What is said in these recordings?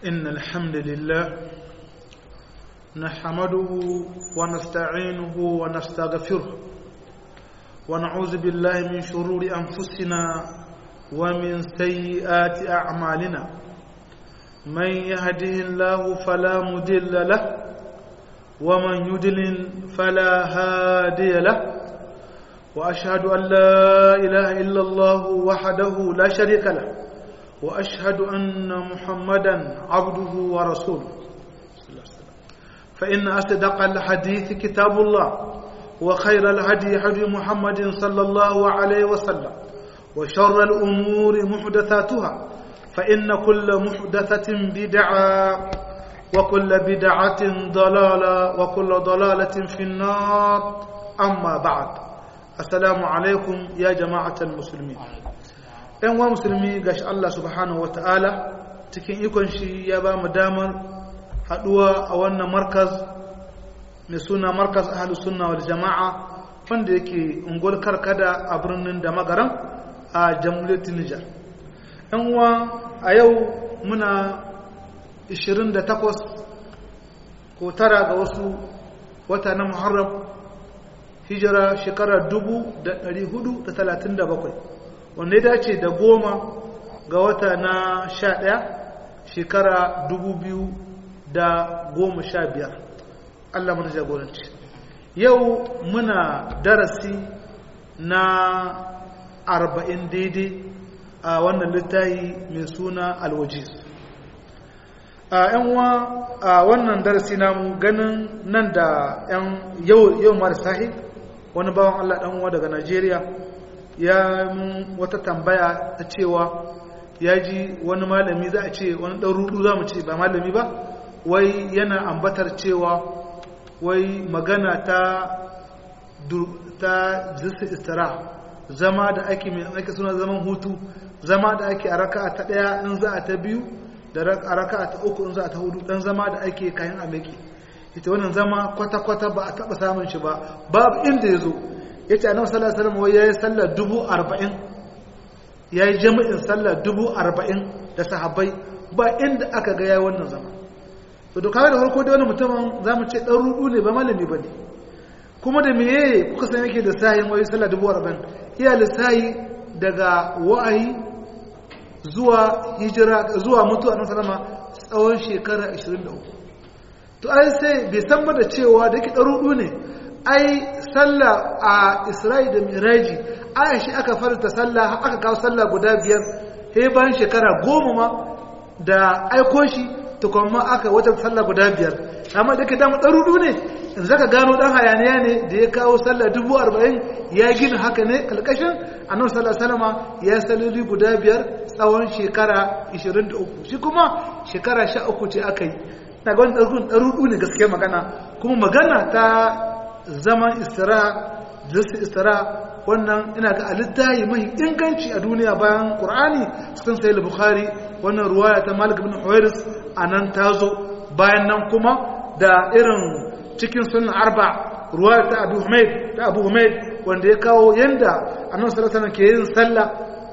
إن الحمد لله نحمده ونستعينه ونستغفره ونعوذ بالله من شرور أنفسنا ومن سيئات أعمالنا من يهده الله فلا مدل له ومن يدلل فلا هادي له وأشهد أن لا إله إلا الله وحده لا شريك له وأشهد أن محمدا عبده ورسوله فإن أصدق الحديث كتاب الله وخير الهدي هدي محمد صلى الله عليه وسلم وشر الأمور محدثاتها فإن كل محدثة بدعة وكل بدعة ضلالة وكل ضلالة في النار أما بعد السلام عليكم يا جماعة المسلمين ‘yan wa musulmi ga shi Allah subhanahu wa ta'ala cikin ikon shi ya ba mu damar haɗuwa a wannan markaz mai suna markaz ahalus sunna wal jama'a wanda yake ungol karkada a birnin da magaran a jamhuriyar Nijar. ‘yan uwa a yau muna 28 ko tara ga wasu wata na Muharram hijira shekarar 437 wanda ya dace da goma ga wata na sha ɗaya shekara dubu biyu da goma sha biyar Allah mana jagoranci yau muna darasi na arba'in daidai a wannan littafi mai suna alwajiz a yanwa a wannan darasi namu ganin nan da yan yau mara sahi wani bawan Allah ɗanwa daga Najeriya ya mun wata tambaya ta cewa ya ji wani malami za a ce wani ɗan rudu za mu ce ba malami ba wai yana ambatar cewa wai magana ta ta jinsi istira zama da ake mai ake suna zaman hutu zama da ake a raka ta ɗaya in za a ta biyu da a raka ta uku in za a ta hudu ɗan zama da ake kayan ameki ita wannan zama kwata-kwata ba a taɓa samun shi ba babu inda ya zo ya ce annabi sallallahu alaihi wasallam ya yi sallar dubu arba'in ya yi jami'in sallar dubu arba'in da sahabbai ba inda aka ga ya wannan zama to da kawai da farko da wani mutumin za mu ce ɗan rudu ne ba malami ba ne kuma da meye kuka san yake da sahin wai sallar dubu arba'in iya lissahi daga wa'ayi zuwa hijira zuwa mutuwa na salama tsawon shekara 23 to ai sai bai san ba da cewa da yake ɗan rudu ne ai sallah a isra'i da miraji aya shi aka farta sallah aka kawo sallah guda biyar sai bayan shekara goma ma da aiko shi tukwanma aka wata sallah guda biyar amma da ke damu ɗarudu ne in zaka gano ɗan hayaniya ne da ya kawo sallah dubu arba'in ya gina haka ne kalkashin annabi sallah salama ya saloli guda biyar tsawon shekara 23 shi kuma shekara 13 ce aka yi na ga wani ɗarudu ne gaskiya magana kuma magana ta zaman istira jinsi istira wannan ina ga alittahi mai inganci a duniya bayan qur'ani cikin sahih bukhari wannan ruwaya ta malik ibn huwairis anan tazo bayan nan kuma da irin cikin sunan arba ruwaya ta abu humaid ta abu humaid wanda ya kawo yanda annabi sallallahu alaihi ke yin sallah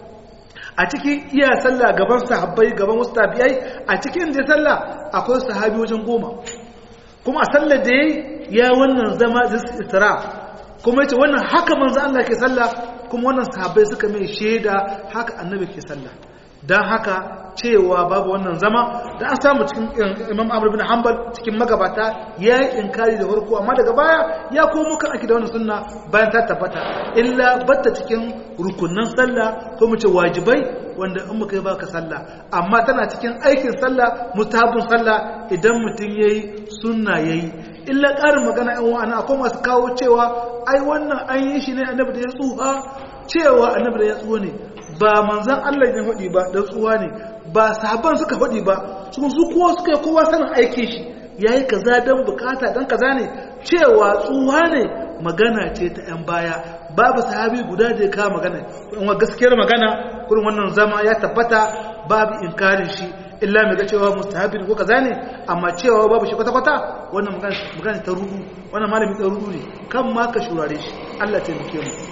a cikin iya sallah gaban sahabbai gaban wasu tabi'ai a cikin da sallah akwai sahabi wajen goma kuma a sallar da yayi ya wannan zama istira kuma yace wannan haka manzo Allah ke sallah kuma wannan sahabbai suka mai shaida haka annabi ke sallah dan haka cewa babu wannan zama da an samu cikin Imam Ahmad bin Hanbal cikin magabata ya yi inkari da farko amma daga baya ya komo kan aki da wannan sunna bayan ta tabbata illa batta cikin rukunnan sallah ko mu ce wajibai wanda in muka yi baka sallah amma tana cikin aikin sallah mutabun sallah idan mutum yayi sunna yayi illa ƙarin magana yan wa'ana akwai masu kawo cewa ai wannan an yi shi ne annabi da ya tsuha cewa annabi da ya tsuha ne ba manzan Allah ya faɗi ba da tsuha ne ba sahabban suka faɗi ba su su kowa suka yi kowa sanin aikin shi yayi kaza dan bukata dan kaza ne cewa tsuha ne magana ce ta yan baya babu sahabi guda da ya kawo magana kuma gaskiyar magana kurin wannan zama ya tabbata babu inkarin shi illa mai ga cewa mustahabin ko kaza ne amma cewa babu shi kwata-kwata wannan magana ta rudu wannan malami ta rudu ne kan ma ka shurare shi Allah ta muke mu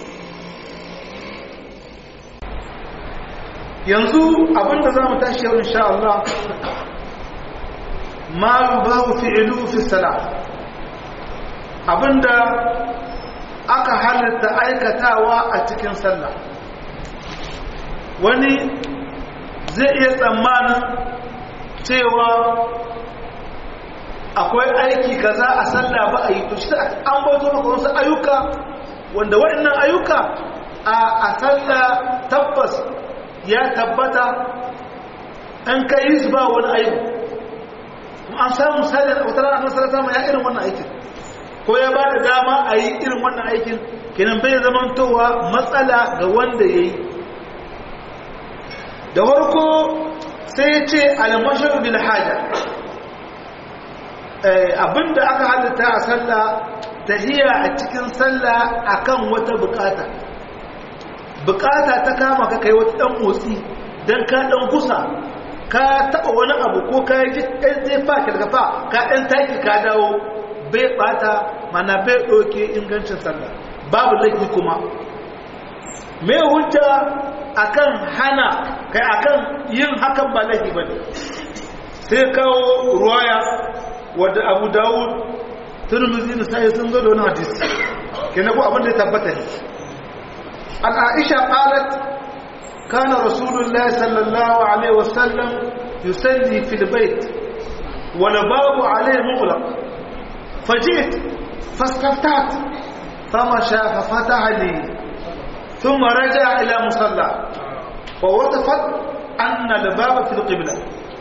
yanzu abinda za mu tashi yau insha Allah ma yubahu fi'lu fi salat abinda aka halatta aikatawa a cikin sallah wani zai iya tsammanin cewa akwai aiki kaza a sallah ba a yi to shi an bauto maka wasu ayyuka wanda waɗannan ayyuka a sallah tabbas ya tabbata an kai yi su ba wani aiki an samu misali a wata ranar nasarar sama ya irin wannan aikin ko ya ba da dama a yi irin wannan aikin kenan bai zamantowa matsala ga wanda ya yi da farko sai ce almashar bil haja abinda aka halitta a sallah tahiya a cikin sallah akan wata bukata bukata ta kama ka kai wata dan motsi dan ka dan kusa ka taba wani abu ko ka yi ɗan zai fa ka daga fa ka ɗan taki ka dawo bai bata mana bai ɗauke ingancin sallah babu laifi kuma mai hujja akan hana kai akan yin hakan ba laifi bane sai kawo ruwaya wadda abu dawud turmuzi da sai sun zo da wani hadisi kenan ko abin da ya tabbata ne an aisha qalat kana rasulullahi sallallahu alaihi wasallam yusalli fil bait wal babu alaihi mughlaq فجئت فاستفتحت فمشى ففتح لي ثم رجع إلى مصلى ووقفت أن الباب في القبلة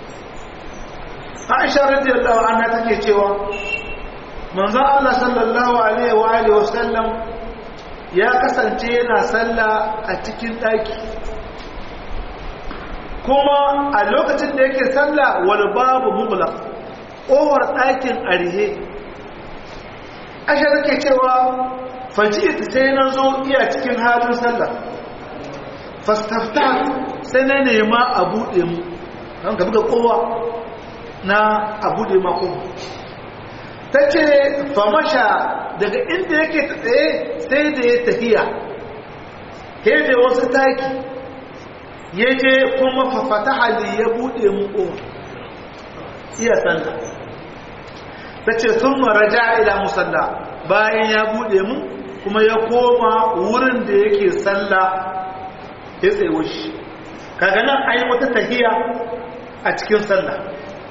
عائشة رضي الله عنها تكي cewa manzo Allah sallallahu alaihi wa alihi wasallam ya kasance yana sallah a cikin daki kuma a lokacin da yake sallah wal babu mughlaq kowar dakin arihe Aisha take cewa faji'tu sai na zo iya cikin halin sallah fastafta sai na nema a buɗe mu don ka buga kowa na a buɗe ma kowa ta ce famasha daga inda yake tsaye sai da ya tafiya ke da wasu taki ya je kuma fafata hali ya buɗe mu kowa iya sallah ta ce sun maraja ila musalla bayan ya buɗe mu kuma ya koma wurin da yake sallah ya tsaye shi kaga nan ayi wata tahiya a cikin sallah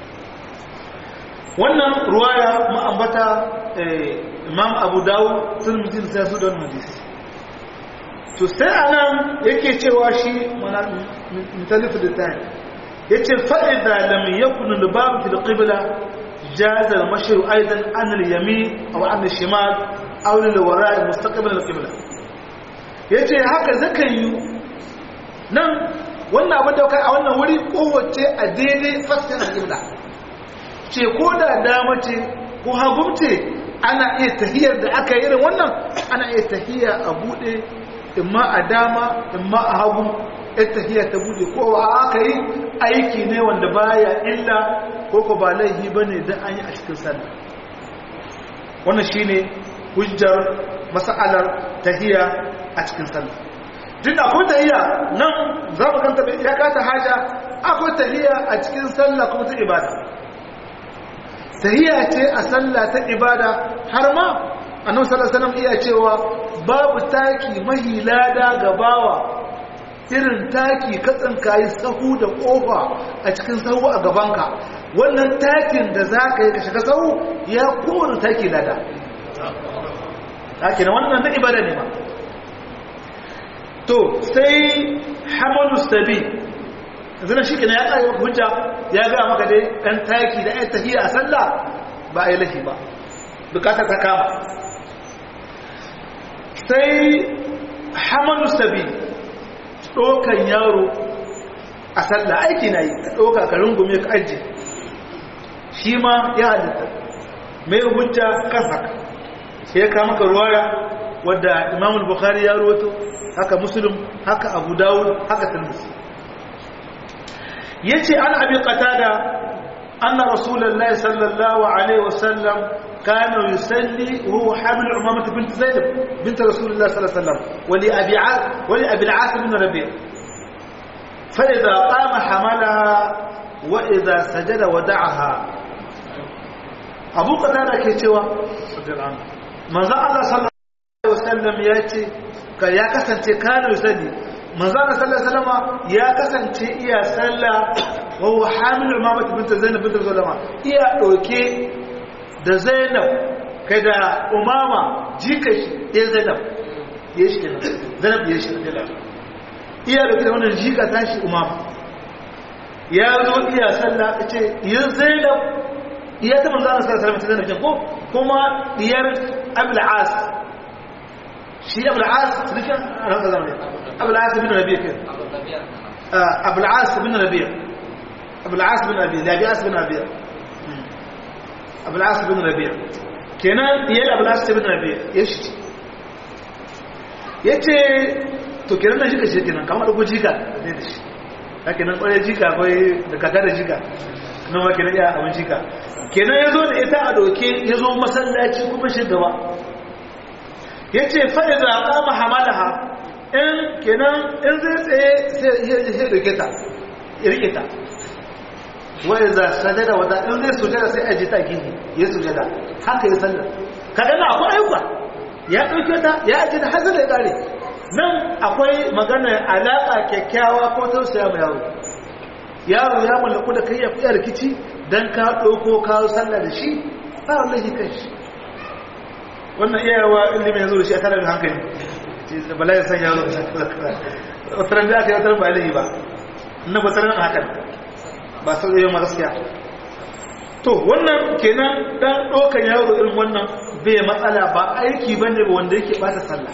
wannan ruwaya ma'ambata imam abu dawo sun mutum sai su don hadisi to sai anan yake cewa shi mutalifu da tayi ya ce fa'ida lam yakun lubabu fil qibla جاز المشي ايضا عن اليمين او عن الشمال او للوراء مستقبل القبلة yace haka zakan yi nan wannan abin da kai a wannan wuri kowace a daidai fasken alƙibla ce ko da dama ce ko hagumce ana iya tahiyar da aka yi irin wannan ana iya tahiya a buɗe imma a dama imma a hagu yan tahiya ta buɗe kowa aka yi aiki ne wanda baya illa ko ko ba laifi ba ne don an yi a cikin sallah wannan shi ne hujjar masa'alar tahiya a cikin sallah duk akwai tahiya nan za mu kanta ya kata haja akwai tahiya a cikin sallah kuma ta ibada tahiya ce a sallah ta ibada har ma annabi sallallahu alaihi wasallam iya cewa babu taki mahilada ga bawa irin taki katsan kayi sahu da kofa a cikin sahu a gabanka wannan takin da za ka yi ka shiga sahu ya kowane taki lada taki na wannan na ibada ne ma to sai hamadu sabi zana shi kina ya ƙari hujja ya ga maka dai ɗan taki da ya tafiya a sallah ba a yi lafi ba bukatar ta kama sai hamadu sabi ɗokan yaro a sallah aiki na yi ka ɗoka ka rungume ka ajiye shi ma ya halitta mai hujja kan haka sai ya kama ka ruwaya wadda imamul bukhari ya roto haka muslim haka abu dawud haka tirmidhi yace an abi qatada anna rasulullahi sallallahu alaihi wasallam kana yusalli huwa hamil umamah bint zainab bint rasulullah sallallahu alaihi wasallam wali abi wali abi al-as bin rabi' fa idha qama hamalaha wa idha sajada wada'aha abu qatada ke cewa manzo Allah sallallahu alaihi wasallam ya ce ka ya kasance kana yusalli manzo Allah sallallahu alaihi wasallam ya kasance iya sallah wa huwa hamil umamah bint zainab bint zulama iya doke da zainab kai da umama jika shi ya zainab ya shi kenan zainab ya shi iya doke da wannan jika tashi umama ya zo iya sallah ce yin zainab iya ta manzo Allah sallallahu alaihi wasallam ko kuma diyar abul as shi abul as rikan ran zamani abul as bin rabi' kin abul as bin rabi' abul as bin rabi' labi as bin rabi' abul as bin rabi' kenan diyar abul as bin rabi' yashi yace to kenan nan shi ka shi kenan kamar da jika ne da shi haka nan kwarai jika akwai da kaka da jika nan ma kenan iya abin jika kenan ya zo da ita a doke ya zo masallaci kuma shi gaba ya ce faɗi za a kama hamalaha in kenan in zai tsaye sai doke ta ya rike ta wani za sajada wata in zai sujada sai aji ta gini ya sujada haka ya sallar kaga na akwai ayyuka ya ɗauke ta ya aji ta hazar da ya ƙare nan akwai magana alaƙa kyakkyawa ko tausaya mai yaro yaro ya mallaku da kai ya fiye rikici don ka ɗauko kawo sallah da shi ba wanda shi kan shi wannan iyawa ilimin ya zo da shi a tare da hankali da bala ya san yaro wataran da aka yi wataran ba ilimi ba na wataran hakan ba sau da yawan gaskiya to wannan kenan dan ɗaukan yaro irin wannan bai matsala ba aiki bane ba wanda yake bata sallah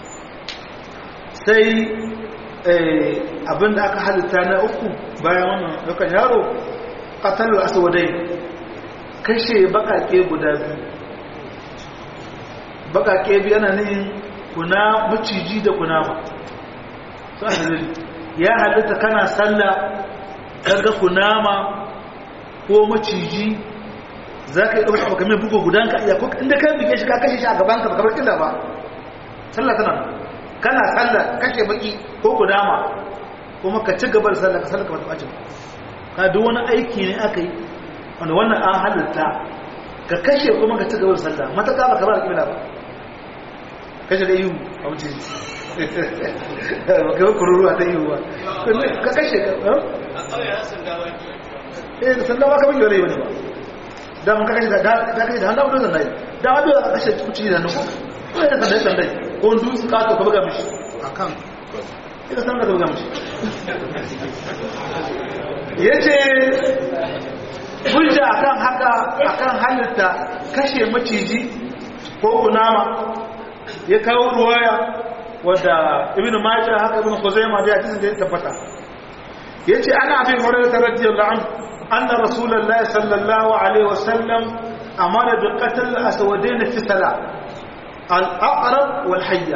sai abinda aka halitta na uku bayan wannan dukan yaro ƙatalar aswadai kashe bakake guda biyu bakake biyu yana ne kuna maciji da kunama su a ya halitta kana sallah kaga kunama ko maciji za ka yi ɗauka baka mai bugu gudanka iya ko inda ka bige shi ka kashe shi a gabanka baka bar illa ba sallah tana kana sallah kashe baki ko kudama kuma ka ci gaba da sallah ka sallah ka bata bacin ka duk wani aiki ne aka yi wanda wannan an halitta ka kashe kuma ka ci gaba da sallah mataka ba ka ba da kibla ba kashe da ihu a wuce ba ka yi kururu a ta ihu ba ka kashe ka eh da sallah ba ka bin yau ne ba da mun ka kashe da kashe da hannu da zan dai da wanda ka kashe kuci da nuku ko da sandai sandai ko dutse ka to ka buga mishi akan ita san da ka buga mishi yace hujja akan haka akan halitta kashe maciji ko kunama ya kawo ruwaya wadda ibnu majah haka ibnu khuzaimah da hadisin da ya tabbata yace ana abi hurairah radiyallahu anhu anna rasulullahi sallallahu alaihi wasallam amara bi qatl aswadain fi salat al-aqrab wal hayya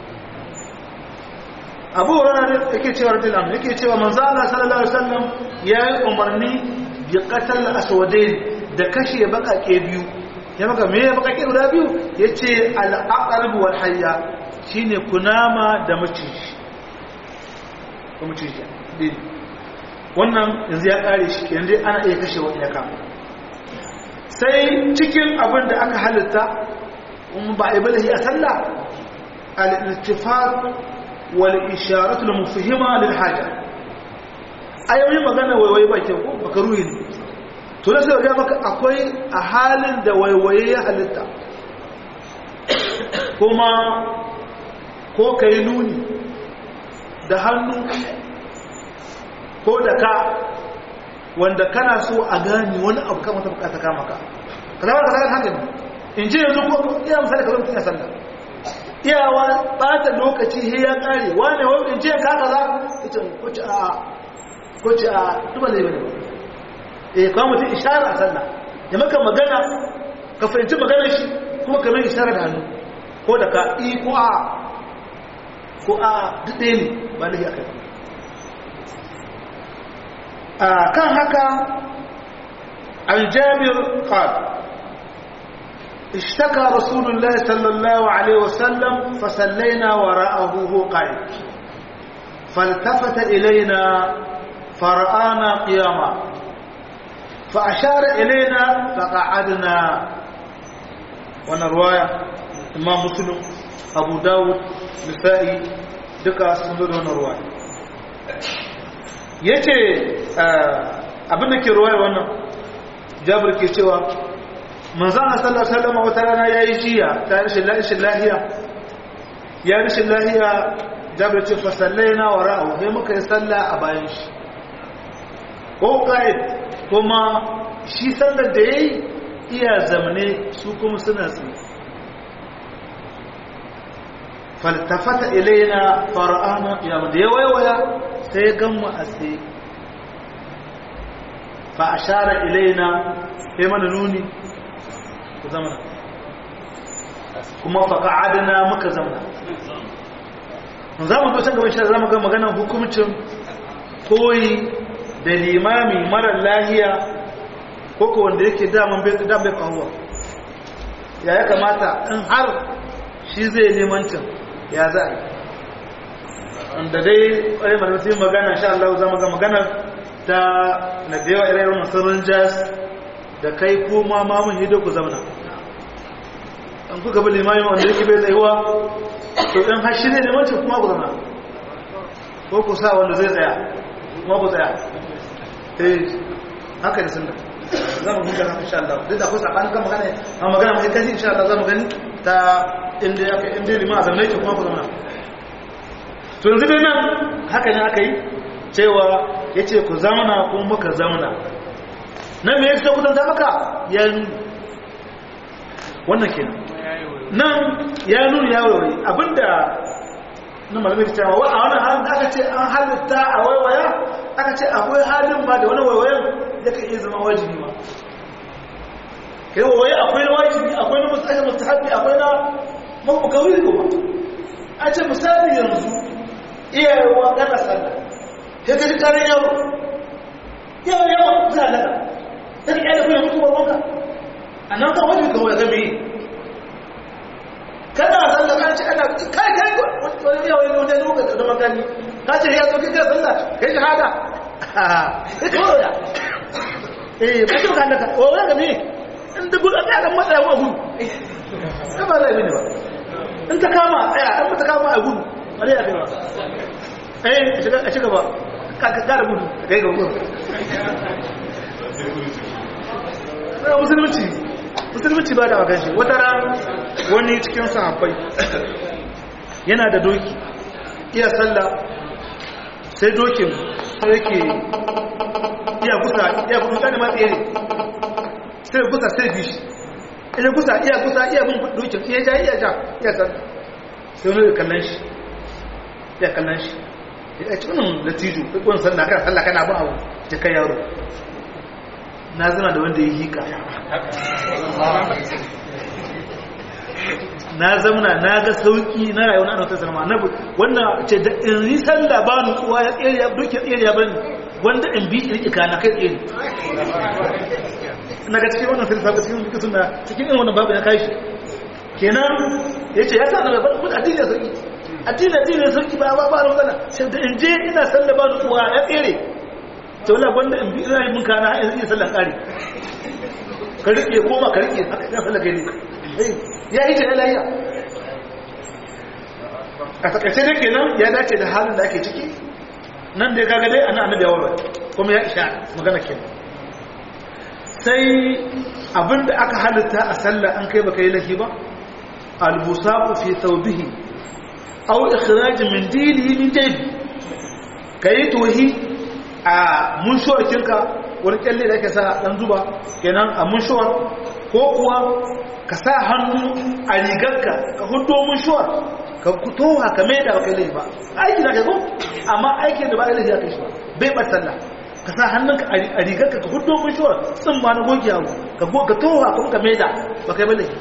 abu hurairah yake cewa radiyallahu anhu yake cewa manzo Allah sallallahu alaihi wasallam yayi umarni bi qatl aswadain da kashe bakake biyu ya maka me bakake guda biyu yace al-aqrab wal hayya shine kunama da maciji ko maciji din wannan yanzu ya kare shi yanzu ana iya kashe wani ya kama sai cikin abin da aka halitta kuma ba a yi balahi a sallah al-iltifat wal isharatu lil mufhima lil haja ayoyin magana waiwaye ba ke ko baka ruhi ne to da sai ga maka akwai a halin da waiwaye ya halitta kuma ko kai nuni da hannu ko da ka wanda kana so a gani wani abu kan wata bukata kama ka ka zama ka zama hankali in ce yanzu ko iya misali ka zama tuna sallah iyawa bata lokaci he ya kare wane wani in ce ka kaza ita ko ci a ko ci a duba zai bane eh kuma mutum ishara a sallah ya maka magana ka fahimci maganar shi kuma ka mai ishara da hannu ko da ka i ko a ko a duk ɗaya ne ba lahi a kai kan haka aljabir qal اشتكى رسول الله صلى الله عليه وسلم فصلينا وراءه هو قائم فالتفت إلينا فرآنا قياما fa ashara ilaina fa qa'adna wannan ruwaya imam muslim abu dawud nisa'i duka sun zo da wannan ruwaya yace abin da ke ruwaya wannan jabir ke cewa manzon sallallahu alaihi wasallam wata rana yayi jiya ta rashin lahiya ya rashin lahiya jabir ce fa sallaina wara'u sai muka yi sallah a bayan shi ko kai kuma shi sallar da yayi iya zamane su kuma suna tsaye faltafata ilaina fara'ana ya da ya waiwaya sai ya gamma a tsaye fa ashara ilaina sai mana nuni ku zamana kuma fa qa'adna muka zamana za mu zo can gaban shi za mu ga maganar hukumcin koyi da limami mara lahiya koko wanda yake daman bai da bai kawo ya ya kamata in har shi zai nemancin ya za a yi wanda dai ƙwarai malamai magana sha Allah za mu ga maganar ta na da yawa ire-iren masarar jas da kai kuma mamun hido ku zamana an kuka bi limami wanda yake bai tsayuwa to in har shi ne nemancin kuma ku zamana ko ku sa wanda zai tsaya kuma ku tsaya eh haka da sunna za mu huta haka insha Allah duk da akwai sabanin kan magana amma magana mai kashi insha Allah za mu gani ta inda ya kai inda lima azan nake kuma ku zama to yanzu dai nan haka ne aka yi cewa yace ku zamana kuma muka zamana nan me yake ku zanta maka ya wannan kenan nan ya nuna ya waiwai abinda na malamai cewa wa a wannan halin da aka ce an halitta a waiwaya aka ce akwai halin ba da wani waiwayen da ka iya zama wajibi ma kai waiwaye akwai na wajibi akwai na mustahabi mustahabi akwai na mabukawiri kuma a ce misali yanzu iyayewa gana sallah sai ka ji karin yawo yawo yawo za a daga ta ka kyale kuma mutu babbanka a nan kan wajibi kawai ga me kana sallah kan ce ana kai kai wani yawo ne wani lokaci da makani ka ce ya zo kika sallah kai shahada ya eh ba shi kan daga o ga me in da gudu ta ga matsaya wa gudu ka ba zai bane ba in ta kama tsaya in ta kama a gudu bare ya kai ba eh shiga a shiga ba ka ka da gudu kai ga gudu musulunci musulunci ba da wakan shi wata ran wani cikin sahabbai yana da doki iya sallah sai dokin yake iya kusa iya kusa da matsere sai kusa sai bishi iya kusa iya kusa iya bin dokin iya ja iya ja iya san sai wani kallon shi iya kallon shi ya ci wannan latijo wani sallah kan sallah kana ba abu ta kai yaro na zana da wanda ya hika na zamana na ga sauki na rayuwar annabi sallallahu alaihi wasallam wannan ce da in yi sallah ba nutsuwa ya tsere ya duke tsere ya bani wanda in bi rike kana kai tsere na ga cikin wannan filfa ga cikin cikin sunna cikin irin wannan babu ya kai shi kenan yace ya sa da ba addini sauki addini addini sauki ba ba ba magana sai da in je ina sallah ba nutsuwa ya tsere to wallahi wanda in bi ina mun kana in yi sallah kare ka rike koma ka rike haka ya sallah gani ya yi ta layya a takaice da ke nan ya dace da halin da ake ciki nan da ya kaga dai ana annabi yawon kuma ya isha magana ke sai abinda aka halitta a sallah an kai baka yi lahi ba albusaku fi thawbihi aw ikhraj min dilihi min jaybi kai tohi a munshuwar kinka wani kyalle da ake sa dan zuba kenan a munshuwar ko kuwa ka sa hannu a rigarka ka hudo munshuwar ka toha ka mai da baka laifi ba aiki na kai amma aiki da ba a laifi ya kai shi ba bai bar sallah ka sa hannunka a rigarka ka hudo munshuwar tsin ma na goge yawo ka toha kuma ka mai da baka yi ba laifi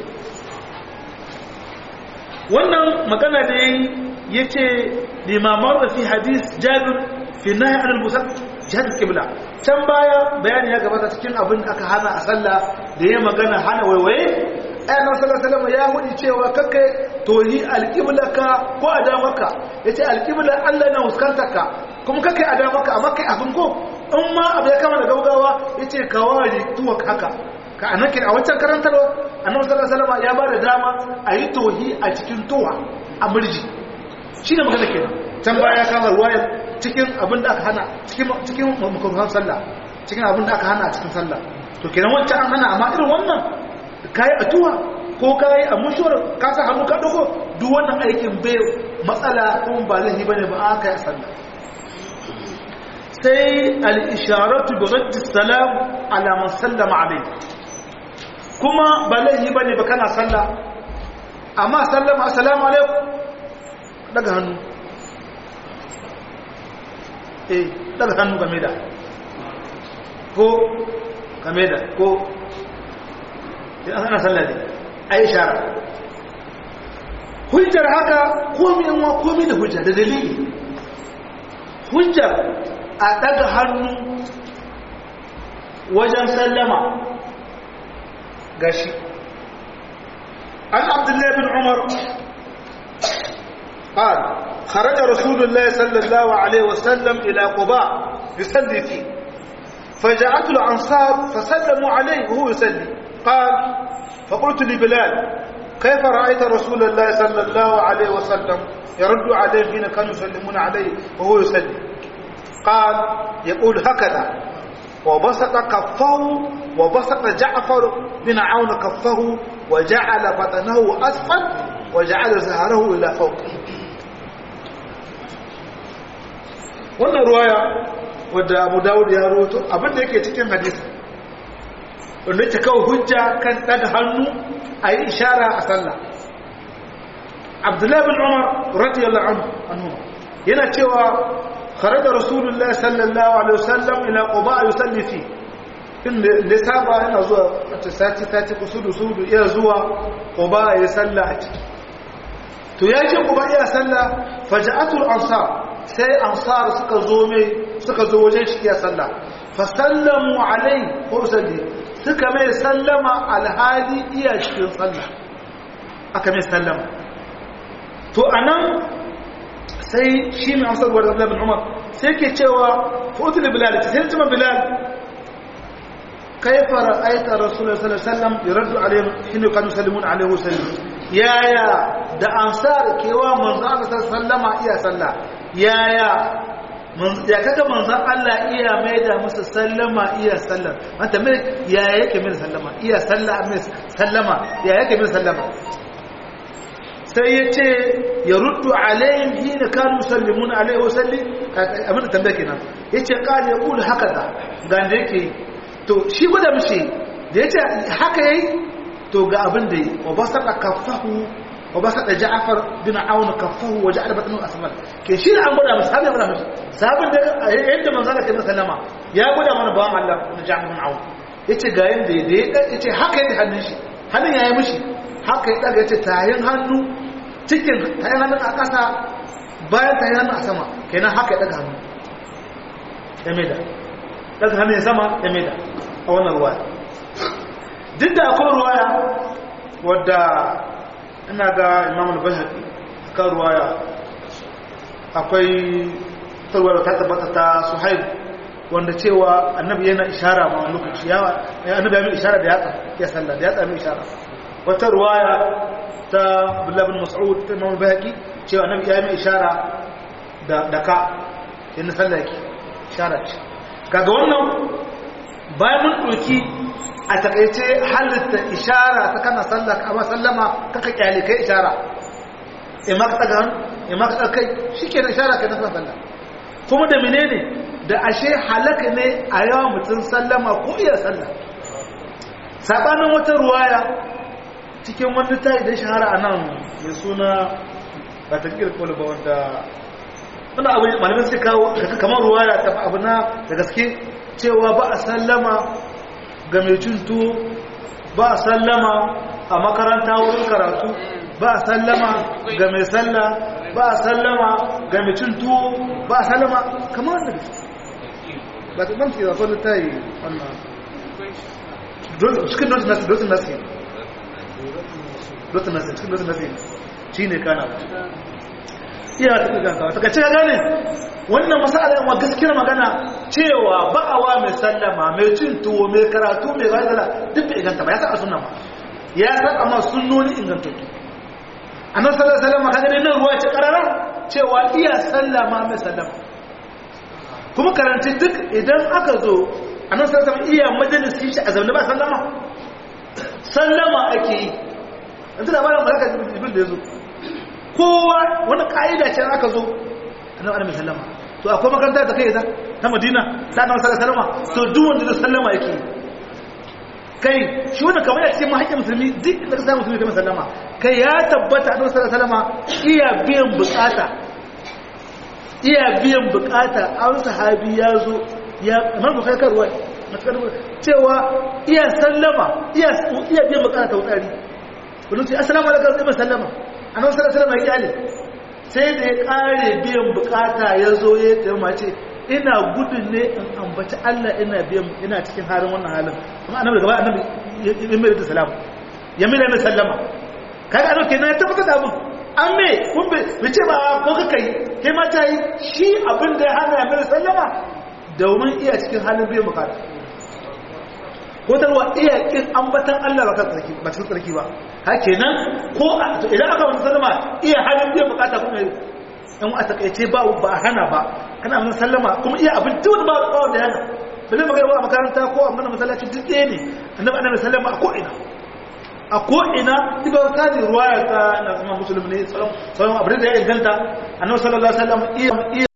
wannan magana da ya ce limamar da fi hadis jabir fi nahi anil musal jihar kibla can baya bayani ya gabata cikin abin da aka hana a sallah da ya magana hana waiwaye ayyana sallallahu ya hudu cewa kakka tohi alƙiblaka ko a damaka ya ce alƙibla allah na huskantarka kuma kakka a damaka amma kai abin ko in ma abu ya kama da gaugawa ya yace kawari tuwa haka ka anake a wancan karantarwa annabi sallallahu alaihi wasallam ya ba da dama a yi tohi a cikin tuwa a murji shine magana kenan can baya kama ruwayar cikin abin da aka hana cikin cikin makaruhan sallah cikin abin da aka hana a cikin sallah to kenan wancan an hana amma irin wannan kai a tuwa ko kai a mushuwar ka sa hannu ka dogo duk wannan aikin bai matsala kuma ba laifi bane ba aka yi sallah sai al-isharatu bi raddi salam ala man sallama alayhi kuma ba laifi bane ba kana sallah amma sallama assalamu alaikum daga hannu eh daga hannu game da ko game da ko idan ana sallah ne ai ishara hujjar haka komi yanwa komi da hujja da dalili hujjar a daga hannu wajen sallama gashi an abdullahi bin umar قال خرج رسول الله صلى الله عليه وسلم إلى قباء يصلي فيه فجاءته الأنصار فسلموا عليه وهو يصلي قال فقلت لبلال كيف رأيت رسول الله صلى الله عليه وسلم يرد عليه حين كانوا يسلمون عليه وهو يصلي قال يقول هكذا وبسط كفه وبسط جعفر بن عون كفه وجعل بطنه أسفل وجعل زهره إلى فوق wannan ruwaya wadda abu dawud ya roto abinda yake cikin hadisi wanda yake kawo hujja kan daga hannu a yi ishara a sallah abdullahi bin umar radiyallahu anhu yana cewa kharaja rasulullahi sallallahu alaihi wasallam ila quba yusalli fi inda da saba yana zuwa ta sati sati kusudu sudu iya zuwa quba ya salla a ciki to ya ce quba ya salla faja'atul ansar sai ansar suka zo mai suka zo wajen shi ya salla fa sallamu alai ko salli suka mai sallama alhali iya cikin salla aka mai sallama to anan sai shi mai amsar wa Abdullah bin Umar sai ke cewa futul bilal sai tuma bilal kaifa ra'aita rasulullahi sallallahu alaihi wasallam yardu alaihim hinu kanu sallimun alaihi wasallam yaya da ansar kewa manzo Allah sallama iya sallah yaya ya kaga manzon Allah iya maida musu sallama iya sallam wanda mai yaya yake mai sallama iya sallah mai sallama yaya yake mai sallama sai ya ce ya ruddu alayhim hina kanu sallimun alayhi wa salli abin da tambaya kenan yace qali yaqulu haka da ga da yake to shi guda mishi da yace haka yayi to ga abin da yi wa basata kaffahu wa basata ja'far bin aun kaffahu wa ja'ala batnu asfal ke shi an guda mishi sabin guda mishi sabin da yadda manzo Allah ke sallama ya guda mana bawan Allah na ja'far bin aun yace ga yanda da yace haka yadda hannun shi hannun yayi mishi haka ya daga yace tayin hannu cikin tayin hannun a ƙasa bayan tayin hannun a sama kenan haka ya daga hannu ya maida daga hannun ya sama ya maida a wannan ruwaya duk da akwai ruwaya wadda ina ga imam al-bayhaqi kan ruwaya akwai tarwaya ta tabbata ta suhaib wanda cewa annabi yana ishara ma wani lokaci yawa annabi ya mai ishara da yatsa ya sallah da yatsa mai ishara wata ruwaya ta Abdullah bin Mas'ud ta Imam Bayhaqi cewa annabi ya mai ishara da da ka inda sallah yake ishara ce kaga wannan bayan mun doki a takaice halitta ishara ta kana sallah amma sallama kaka kyale kai ishara imma ka daga imma ka kai shikenan ishara kai na sallah kuma da menene da ashe halaka ne a yawan mutum sallama ko iya sallah sabanin wata ruwaya cikin wani ta idan shahara a nan mai suna ba ta kirkul ba wanda wanda abu malamin suka kawo kamar ruwaya ta abu na da gaske cewa ba a sallama ga mai cin tuwo ba a sallama a makaranta wurin karatu ba a sallama ga mai sallah ba a sallama ga mai cin tuwo ba a sallama kamar da gaske ba ta ɗan ke zafon da ta yi wannan cikin dotin nasi dotin nasi dotin nasi cikin dotin nasi shi ne kana iya ta gangawa ta kace gane wannan masala yawa gaskiyar magana cewa ba'awa mai sallama mai cin tuwo mai karatu mai gaidala duk bai inganta ba ya sa sunna ba ya san amma sunnoni ingantattu annabi sallallahu alaihi wasallam kaga nan ruwa ce karara cewa iya sallama mai sallama kuma karanci duk idan aka zo annabi sallallahu alaihi wasallam iya majalisi shi a zaune ba sallama sallama ake yi yanzu labarin malaka jibril da yazo kowa wani ka'ida ce aka zo annabi annabi sallama to akwai makaranta da kai ta ta Madina da annabi sallallahu alaihi wasallam to duk wanda zai sallama yake kai shi wannan kamar ya ce mu haƙƙin musulmi duk da ka samu musulmi kai sallama kai ya tabbata annabi sallallahu alaihi wasallam iya biyan bukata iya biyan bukata an sahabi ya zo ya amma ba kai karwa cewa iya sallama iya iya biyan bukata ta wutsari wani ce assalamu alaikum sai sallama annabi sallallahu alaihi wasallam ya kyale sai da ya kare biyan bukata ya zo ya tsaya ce ina gudun ne in ambaci Allah ina biyan ina cikin halin wannan halin kuma annabi gaba annabi ya mai da salama ya mai da sallama kaga annabi kenan ya tabbata da abin an me kun bai ce ba ko ka kai kai ma ta yi shi abin da ya hana ya mai da sallama domin iya cikin halin biyan bukata ko tarwa iya kin ambatan Allah ba kan tsarki ba cikin tsarki ba ha kenan ko idan aka wani sallama iya halin biyan bukata kuma in a takaice ba ba a hana ba kana mun sallama kuma iya abin duk ba ba da yana ba zai magana a makaranta ko a mana masallaci duk ɗaya ne annabi annabi sallama a ko ina a ko ina ibar ta ne ruwaya ta na kuma musulmi ne sallam sallam abin da ya inganta annabi sallallahu alaihi wasallam iya iya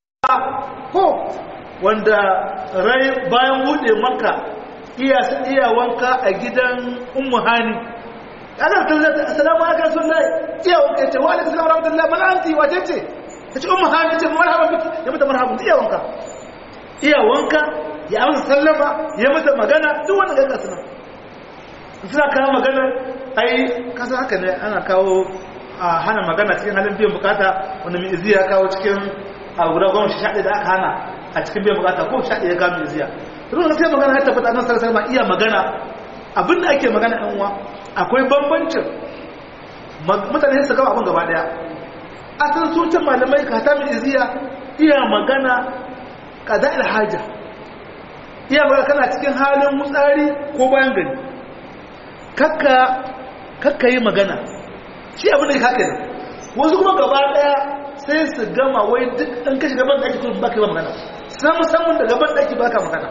ko wanda rai bayan bude makka iya iya wanka a gidan ummu hani ana tallata assalamu alaikum rasulullahi iya wanka ce wa alaikum assalam rahmatullahi man anti wace ce tace ummu hani ce marhaban biki ya mata marhaban iya wanka iya wanka ya amsa sallama ya mata magana duk wanda ga suna suna kawo magana ai kasa haka ne ana kawo a hana magana cikin halin biyan bukata wanda mai iziya kawo cikin a guda goma sha da aka hana a cikin biyan bukata ko sha ya kawo mai iziya ruwan sai magana ya tabbata nan sarasar ma iya magana abinda ake magana ɗan uwa akwai bambancin mutane su gaba abin gaba daya asalin sucin malamai ka ta mai iziya iya magana kada ilhaja iya magana kana cikin halin mutsari ko bayan gari kakka kakka yi magana shi abin da ya kaka ne wasu kuma gaba daya sai su gama wai duk ɗan kashi gaban da ake kuma baka yi magana sai musamman da gaban da ake baka magana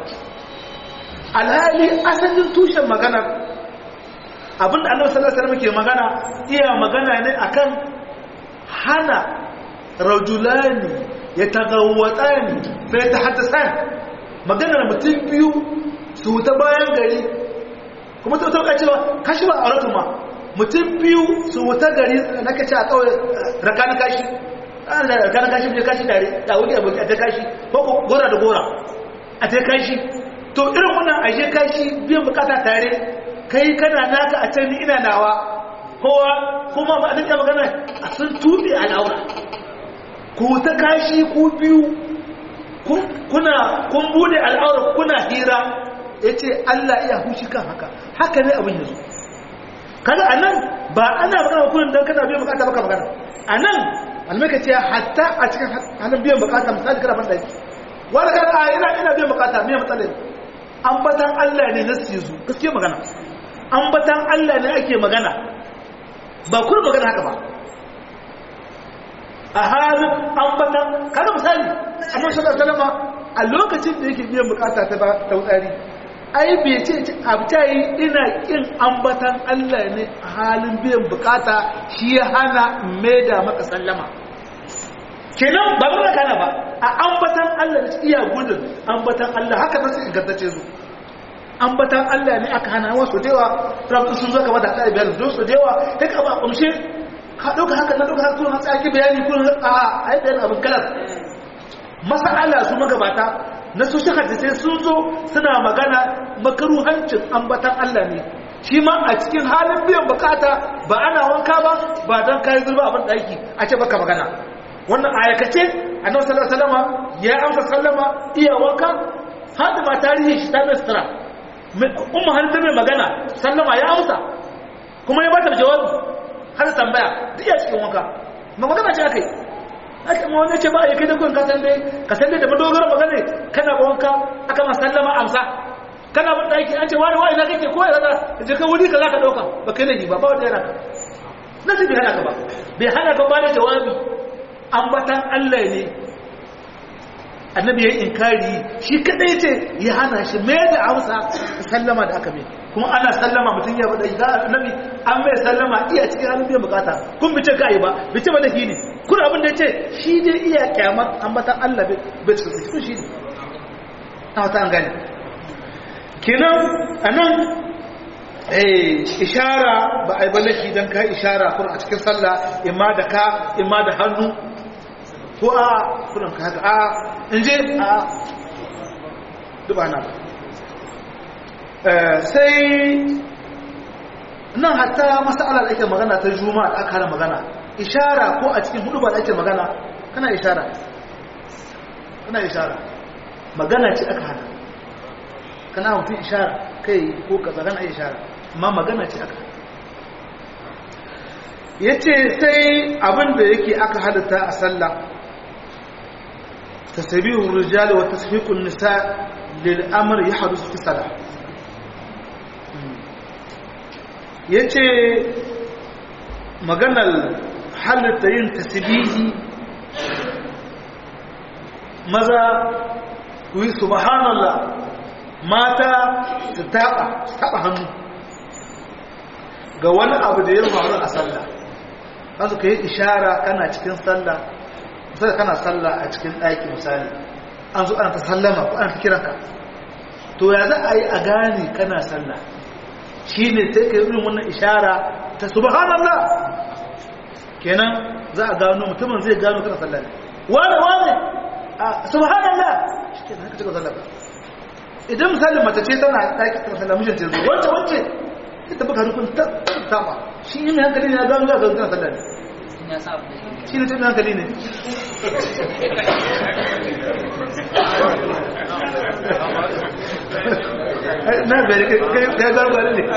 alhali asalin tushen magana abinda annabi sallallahu alaihi wasallam ke magana iya magana ne akan hana rajulani yatagawwatani fa yatahaddasan maganar mutum biyu su ta bayan gari kuma ta tauka cewa kashi ba auratu ma mutum biyu su ta gari na kace a kawai rakana kashi ana rakana kashi bai kashi tare da wuri aboki a ta kashi ko gora da gora a ta kashi to irin wannan aje kashi biyan bukata tare kai kana naka a can ina nawa kowa kuma ba a magana a sun tuɓe al'aura ku ta kashi ku biyu kuna kun bude al'aura kuna hira ya ce Allah iya hushi kan haka haka ne abin yanzu kada a nan ba ana magana kunan don kana biyan bukata baka magana a nan almaka ce hatta a cikin hannun biyan bukata misali kana ban ɗaki wani kan a ina ina biyan bukata miyan matsalai ambatan Allah ne na sizu gaske magana ambatan Allah ne ake magana ba kuma magana haka ba a halin ambatan kada misali annabi sallallahu alaihi wasallam a lokacin da yake biyan bukata ta ba ta wutsari ai bai ce abta yi ina kin ambatan Allah ne a halin biyan bukata shi ya hana maida maka sallama kenan ba ba kana ba a ambatan Allah da iya gudun ambatan Allah haka ba su ingantacce su ambatan Allah ne aka hana wasu dewa rabu sun zo gaba da Allah biyar zo su dewa kai ka ba kumshe ka dauka haka na dauka haka kuma tsaki bayani kun a ai da abin kalar masala su magabata na su shi hadisi sun zo suna magana makaruhancin ambatan Allah ne shi ma a cikin halin biyan bukata ba ana wanka ba ba dan kai zurba abin daki a ce baka magana wannan ayakace annabi sallallahu alaihi wasallam ya amsa sallama iya wanka hada ma tarihi shi ta misra umma har ta mai magana sallama ya amsa kuma ya bata jawabi har tambaya duk ya cikin wanka ma magana ce akai ake ma wani ce ba ya kai da kun kasan dai ka san dai da madogara magana kana wanka aka ma sallama amsa kana bin daki an ce wani wani na kake ko ya zaka je ka wuri ka zaka dauka ba kai ne ba ba wanda yana ka nasu bai hana ka ba bai hana ka ba da jawabi ambatan Allah ne annabi ya inkari shi kadai ce ya hana shi mai da amsa sallama da aka mai kuma ana sallama mutum ya bada ga annabi an mai sallama iya cikin halin biyan bukata kun bice ka yi ba bice ba da shi ne kun abin da ya ce shi dai iya kyamar ambatan Allah bai cikin su shi ne ta wata an gani kenan anan ishara ba a yi balaki don ka ishara kuma a cikin sallah imma da ka imma da hannu ko a kunan ka haka a in je a duba na ba sai nan hatta masala da ake magana ta juma da aka hana magana ishara ko a cikin hudu ba da ake magana kana ishara kana ishara magana ce aka hana kana mutum ishara kai ko kaza kana ishara amma magana ce aka ya ce sai abin da yake aka halitta a sallah tasbihur rijali wa tasfiqun nisa lil amr yahdus fi salah yace maganar halitta yin tasbihi maza ku yi subhanallah mata su taɓa su taɓa hannu ga wani abu da ya faru a sallah za su ka yi ishara kana cikin sallah misali kana sallah a cikin ɗaki misali an zo ana ta sallama ko ana ta kiranka to ya za a yi a gane kana sallah shi ne sai ka yi irin wannan ishara ta subhanallah kenan za a gano mutumin zai gano kana sallah ne wane wane subhanallah shi ke haka cika sallah ba idan misalin mace ce tana ɗaki tana sallah mijinta ya zo wacce wacce ita baka rukun ta taba shi ne hankali ne ya gano za ka tana sallah ne shi ne tun hankali ne na bari ka gano gani ne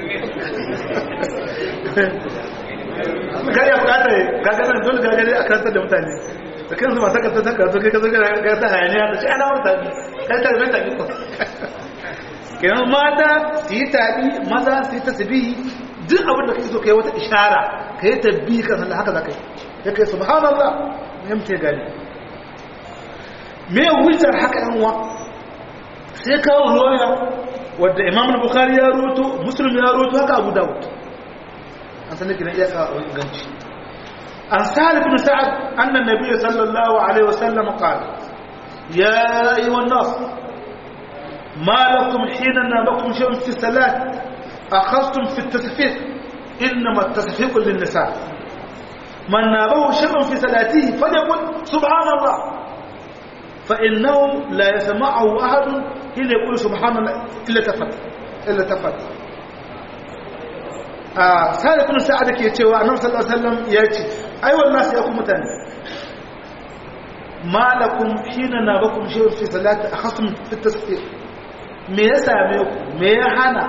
kariya bukata ne gaganar dole gagare a kantar da mutane da kansu masu kasar ta kasu kai kasar ga ta hayaniya da shi ana wata bi kai ta zai tabi ko kenan mata su yi tabi maza su yi tasbihi duk abin da kake so kai wata ishara ka yi tabbi kan sallah haka za ka yi ya kai subhanallah ya mutu gani me hujjar haka yan uwa sai kawo ruwaya wadda imam bukhari ya roto muslim ya roto haka abu dawud an sanar kina iya kawo ganci an sa'ad ibn sa'ad anna nabiy sallallahu alaihi wasallam qala ya ayyuhan nas ما لكم حين نابكم شيء في الصلاة أخذتم في التصفيق إنما التصفيق للنساء من نابه شيء في صلاته فليقل سبحان الله فإنه لا يسمعه أحد حين يقول سبحان الله إلا تفت إلا تفت آه سالة بن سعد كي يتوى النبي صلى الله عليه وسلم يأتي أيوة الناس يقوم تاني ما لكم حين نابكم شيء في صلاة أخذتم في التصفيق me ya same ku me ya hana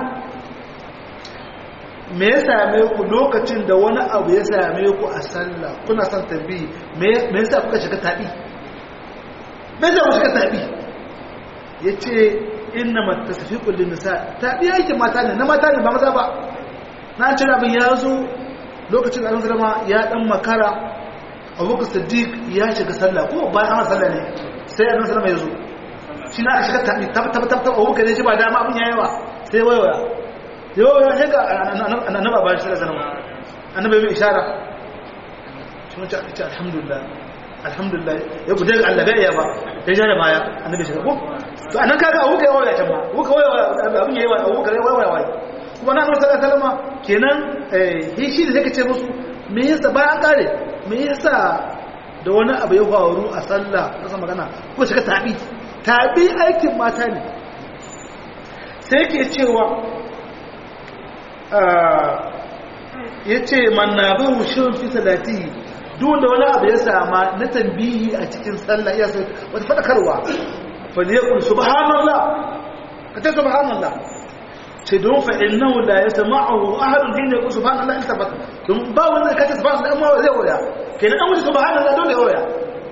me ya same ku lokacin da wani abu ya same ku a sallah kuna son tambayi me yasa kuka shiga tabi me yasa kuka shiga tabi yace inna matasfiqu lin nisa tabi yake mata ne na mata ne ba maza ba na ce abin ya zo lokacin da Annabi ya dan makara Abubakar Siddiq ya shiga sallah ko bayan an sallah ne sai Annabi sallallahu ya zo shi na shiga tabi tab tab tab abu kare shi ba dama abin yayi wa sai waiwaya yau ya shiga annaba ba shi da sanarwa annabi mai ishara shi mun ce alhamdulillah alhamdulillah ya gude ga Allah bai iya ba ya ja da baya annabi shiga ko to anan kaga abu kai waya can ma abu kai waya abin yayi wa abu kai waya waya kuma na annabi sallallahu alaihi wasallam kenan eh shi da zaka ce musu me yasa bayan kare me yasa da wani abu ya faru a sallah kasa magana ko shiga tabi tabi aikin mata ne sai ke cewa ya ce manna ba wushin fi salati duk da wani abu ya sama na tambihi a cikin sallah ya sai wata fadakarwa faliyakun subhanallah ka ta subhanallah ce don fa'in nan da ya sama a ahadun hin ya ku subhanallah in tabbata don ba wanda ka ta subhanallah amma zai waya kenan an wuce subhanallah dole ya waya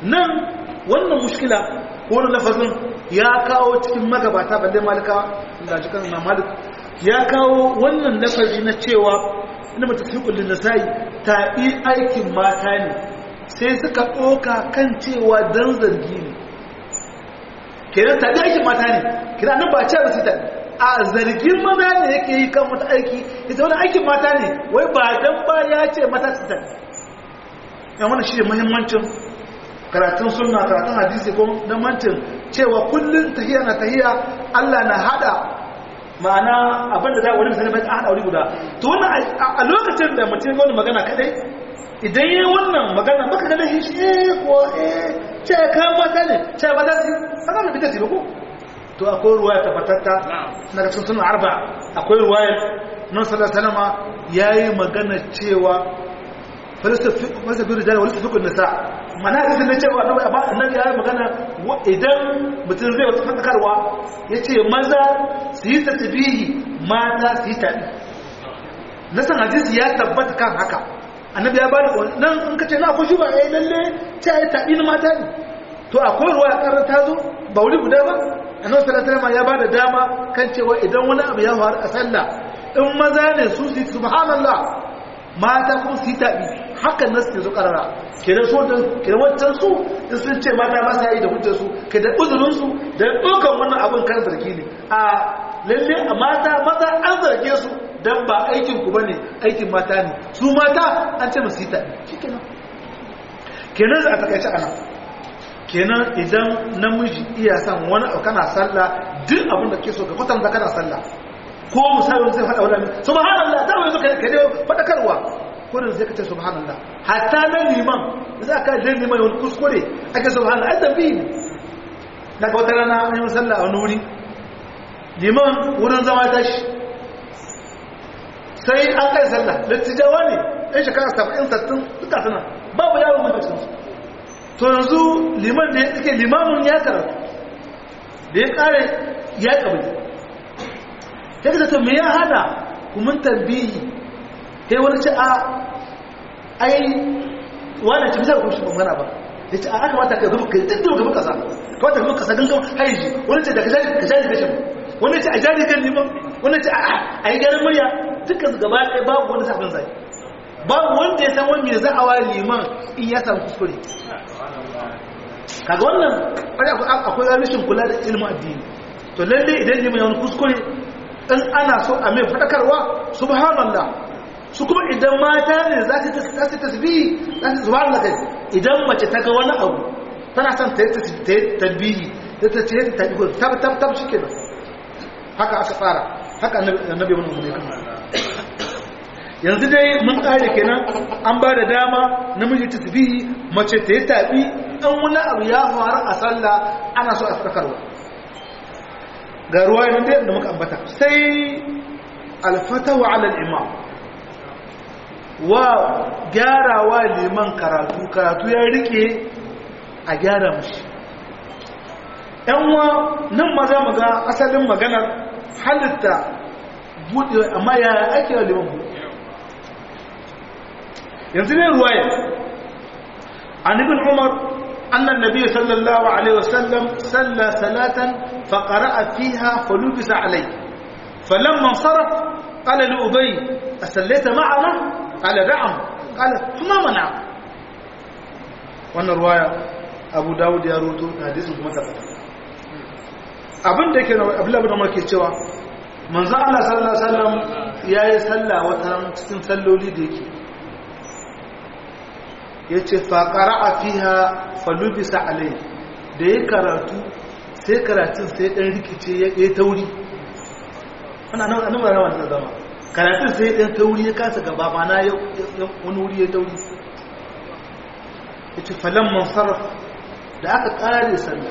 nan wannan mushkila ko wani lafazin ya kawo cikin magabata balle malika da shi kan malik ya kawo wannan lafazi na cewa ina mata fi kullun nasai tabi aikin mata ne sai suka ɗoka kan cewa dan zargi ne kenan tabi aikin mata ne kenan nan ba ce ba su tabi a zargin maza ne yake yi kan wata aiki ita wani aikin mata ne wai ba dan ba ya ce mata su tabi yan wani shi ne muhimmancin karatun sunna karatun hadisi ko na mantin cewa kullum tahiya na tahiya Allah na hada ma'ana abinda za a wani misali bai a hada wuri guda to wannan a lokacin da mutum ya wani magana kadai idan yi wannan magana baka ganin shi eh ko eh ce ka mata ne ce ba za su sana mai bita ko to akwai ruwaya tabbatatta na ga sun arba akwai ruwaya nan sallallahu alaihi wasallam yayi magana cewa falsafi rijal wal fiqh nisa mana ga da cewa annabi ba annabi ya magana idan mutum zai wata fadakarwa yace maza su yi tasbihi mata su yi tabi nasan hadisi ya tabbata kan haka annabi ya bada nan in kace na akwai shuba eh lalle ce ai tabi na mata ne to akwai ruwa ya karanta ta zo ba wuri guda ba annabi sallallahu alaihi wasallam ya bada dama kan cewa idan wani abu ya faru a sallah in maza ne su su subhanallah mata kuma su yi tabi hakan nasu ke zo karara kenan so da kenan wancan su in sun ce mata ba sa yi da hujjar su ke da uzurin su da dokan wannan abin kan zargi ne a lalle a mata maza an zarge su dan ba aikin ku bane aikin mata ne su mata an ce musu yi tabi shikenan kenan za a takaice ana kenan idan namiji iya san wani abu kana sallah duk abin da ke so ka kwatanta kana sallah ko misalin zai faɗa wadanda subhanallah ta wani zuka ka dai faɗakarwa kurin zai ka ce subhanallah hatta na liman za ka je liman wani kuskure ake subhanallah ai zambi ne na ga wata rana an yi sallah a wani wuri liman wurin zama tashi sai an kai sallah dattijawa ne ɗan shekara saba'in sattin duka suna babu yawon mutuncin to yanzu liman da ya tsike limamin ya karatu da ya kare ya kabili ya ka zata mai ya hana kumin tambihi kai wani ce a ai wani ce bisa kuma magana ba ya ce a aka mata ka zuba ka duk gaba kasa ka mata gaba kasa gangan haiji wani ce da ka jari ka jari kashin wani ce a jari kan liman wani ce a yi garin murya dukkan su gaba ɗaya babu wani sabon zai babu wanda ya san wani mai za'awa liman in ya samu kuskure kaga wannan akwai rashin kula da ilimin addini to lalle idan liman ya wani kuskure in ana so a mai fadakarwa subhanallah su kuma idan mata ne za su tasbihi za su subhanallah kai idan mace ta ga wani abu tana son ta yi tasbihi ta ta ce ta yi tab tab tab shi kenan haka aka tsara haka annabi wani umarni kan yanzu dai mun kare kenan an ba da dama namiji tasbihi mace ta yi tabi an wani abu ya faru a sallah ana so a fadakarwa ga ruwa yanzu da muka ambata sai alfatawa ala imam wa gyarawa liman karatu karatu ya rike a gyara mushi yanwa nan ma za mu ga asalin maganar halitta buɗe amma ya ake wa liman buɗe yanzu ne ruwaya an ibn umar أن النبي صلى الله عليه وسلم صلى صلاة فقرأ فيها فلبس عليه فلما انصرف قال لأبي أصليت معنا قال نعم قال فما منع wannan ruwaya abu dawud ya roto da hadisin kuma tabbata abin da yake abdullahi bin umar ke cewa manzo Allah sallallahu alaihi wasallam yayi sallah wata cikin salloli da yake yace fa qara'a fiha falubisa alai da ya karatu sai karatun sai dan rikice ya yi tauri ana nan annabawa rawa da zama karatun sai dan tauri ya kasa gaba mana ya wani wuri ya tauri yace falan mansarf da aka kare sallah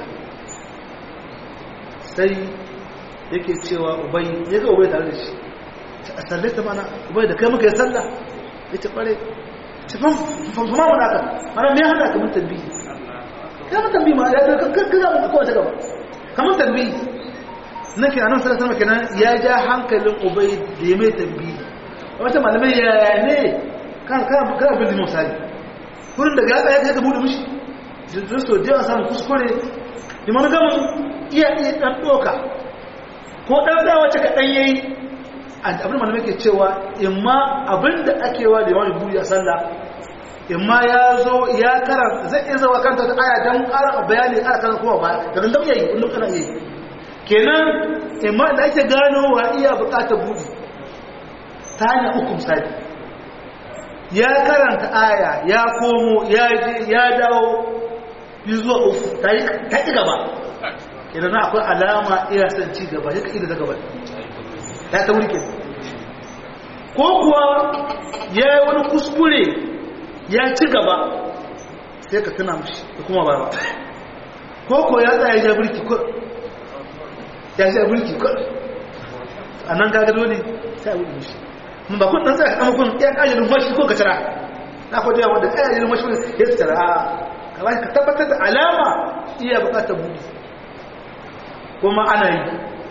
sai yake cewa ubai ya ga ubai tare da shi a sallata mana ubai da kai muka yi sallah yace kware ci fam fam fam mana ka mana me hada ka mun tambayi kamar tambayi ma ya ka ka mu ko ta gaba kamar tambayi nake anan sallallahu alaihi kenan ya ja hankalin ubay da ya mai tambayi wata malamai ya ne kan kan kan bin misali kurin da gaba ya ka bude mishi jirgin so da yawa samun kuskure liman gamin iya iya ɗan ɗoka ko ɗan ɗaya wacce kaɗan ya yi abin da ke cewa imma abin da ake wa da yawan buri a sallah imma ya zo ya karanta zai iya zawa kanta ta aya don ƙara bayani ƙara kan kuma ba da dan dam yayi kullum kana yi kenan imma da ake gano wa iya buƙatar buɗi ta hanyar uku misali ya karanta aya ya komo ya je ya dawo yi zuwa uku ta ƙi gaba idan akwai alama iya son ci gaba ya ƙi da gaba ya ta wurke ko kuwa ya yi wani kuskure ya ci gaba sai ka tuna mashi da kuma ba ko ko ya tsaye ya birki ko ya sha birki ko a nan gaga dole sai a wuce mashi mun ba kun dan tsaya kama kun ya kaje numfashi ko ka tara na ko da wanda kaje numfashi ya tara a kamar ka tabbatar da alama iya bukatar buɗe kuma ana yi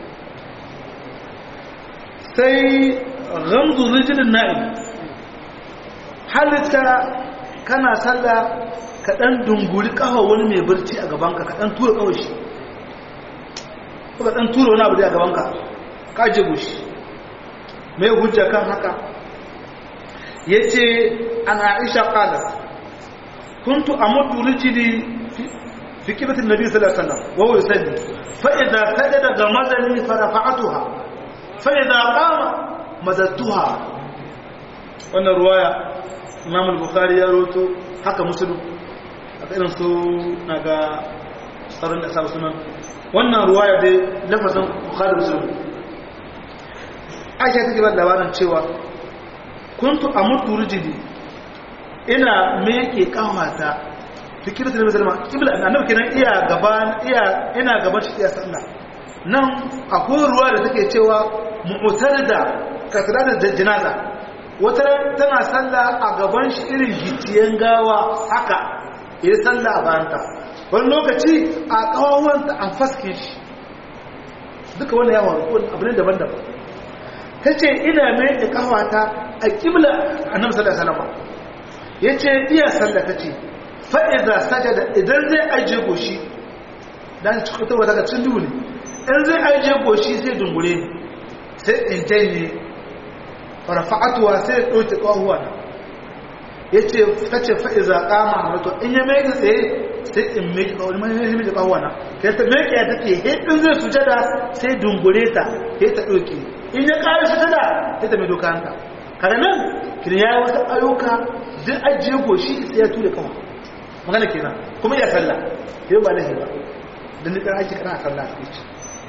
sai gamzu rijilin na'im halitta kana sallah ka ɗan dunguri ƙafa wani mai barci a gabanka ka ɗan tura ƙawar shi ko ka ɗan tura wani abu da a gabanka ka jibu shi mai hujja kan haka ya ce an aisha ƙalar kuntu a mutu rijili fi kibatin nabi sallallahu alaihi wasallam wa huwa yusalli fa idza sajada gamazani fa rafa'atuha fa idza qama madattuha wannan ruwaya imam al-bukhari ya roto haka muslim haka irin su naga tsaron da sabu sunan wannan ruwaya dai lafazin bukhari muslim aisha take ba labarin cewa kuntu amutu rijidi ina meke kawata fikiratu da musulma kibla annabi kenan iya gaban iya ina gaban shi iya sallah nan akwai ruwa da take cewa mu'tarida kasrar da janaza wata tana sallah a gaban shi irin gitiyen gawa haka ya sallah a bayanta wani lokaci a kawawanta an faske shi duka wani yawon rukun abu ne daban-daban ta ce ina mai da kawata a kibla a nan sallah salama ya ce iya sallah ta ce fa'iza sajada idan zai ajiye goshi don cikin wata daga cin ne in zai ajiye goshi zai dungure sai in janye farfa'atuwa sai ya ɗauke ƙwahuwa na ya ce ta ce fa'iza ƙama wato in ya mai tsaye sai in mai ƙwahuwa mai mai ƙwahuwa na ka ta mai ƙya take in zai sujada sai dungure ta ya ta ɗauke in ya ƙari sujada ya ta mai doka hanta kada nan kiri ya yi wasu ayyuka duk ajiye goshi sai ya tura kawa magana kenan kuma ya sallah yau ba lahi ba don nufin aiki kana sallah a cikin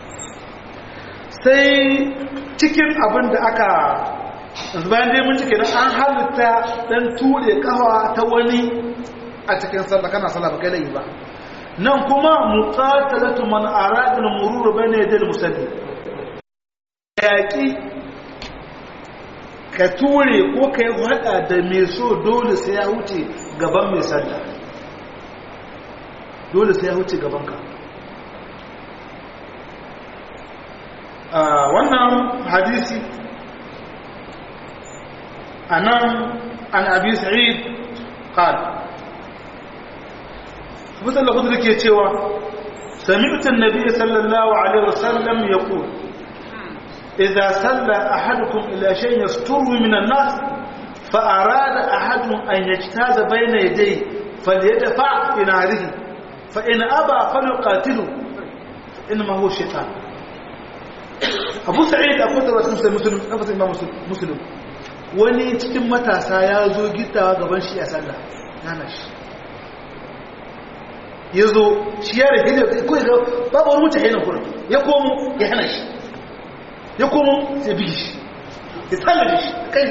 sai cikin abin da aka bayan dai mun cike an halitta dan ture kafa ta wani a cikin sallah kana sallah ba kai layi ba nan kuma muqatalatu man arada al-murur bayna yaday al-musalli yaki ka ture ko kai hada da mai so dole sai ya wuce gaban mai sallah dole sai ya wuce gaban ka wannan hadisi anan an abi sa'id qal Abu Khudri ke cewa sami'tu an-nabiy sallallahu alaihi wasallam yaqul idza salla ahadukum ila shay'in yasturu min an-nas fa arada ahadun an yajtaza bayna yadayhi falyadfa bi narihi fa in aba falyuqatilu inma huwa shaytan Abu Sa'id abu da wasu muslim muslim muslim wani cikin matasa ya zo gittawa gaban shi a sallah yana shi ya zo shi ya rage da kawai ga babu wani mutane na kurin ya komo ya hana shi ya komo ya bi shi ya tsalla da shi kai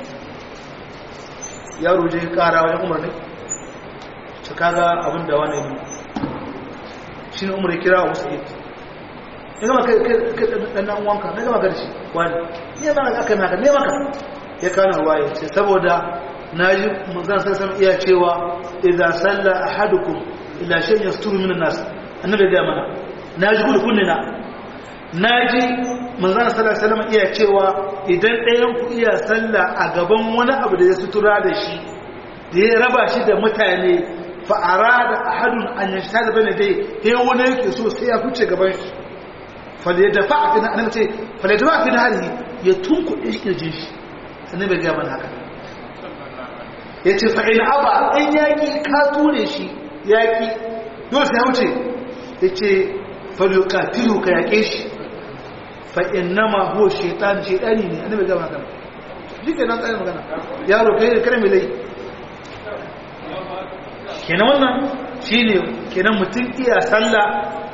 yaro je kara wajen umar ne ta kaga abin da wani ne shi ne umar ya kira wasu ita ya gama kai ɗannan wanka na gama garshi wani ya zama aka naka ne maka ya kana waye ce saboda na ji manzan sassan iya cewa idan salla ahadukum ila shan yasturu min nas annabi ga mana na ji gudu kunne na na ji manzan sallallahu alaihi wasallam iya cewa idan ɗayan ku iya salla a gaban wani abu da ya sutura da shi da ya raba shi da mutane fa arada ahadun an yashhada bane dai he wani yake so sai ya fice gaban shi fal yadfa fi annabi ce fal yadfa fi halihi ya tunku shi kirjin shi annabi ga man haka yace fa in aba in yaki ka ture shi yaki dole sai ya wuce yace fal yuqatilu ka yake shi fa innama huwa shaytan shaytani ne annabi ga man haka dike nan tsaye magana yaro kai kare mai lai kenan wannan shine kenan mutum iya sallah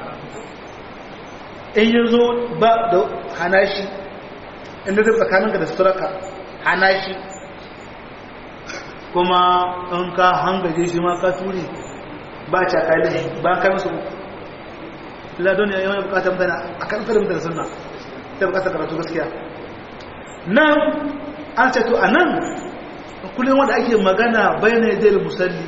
in ya zo ba da hana shi inda zai tsakaninka da suraka hana shi kuma in ka hangaje shi ma ka turi ba ca kai da ba ka musu ladon ya yi bukatar mutane a kan tsarin mutane suna ta bukatar karatu gaskiya nan an ce to a nan kullum wanda ake magana bayan yadda musalli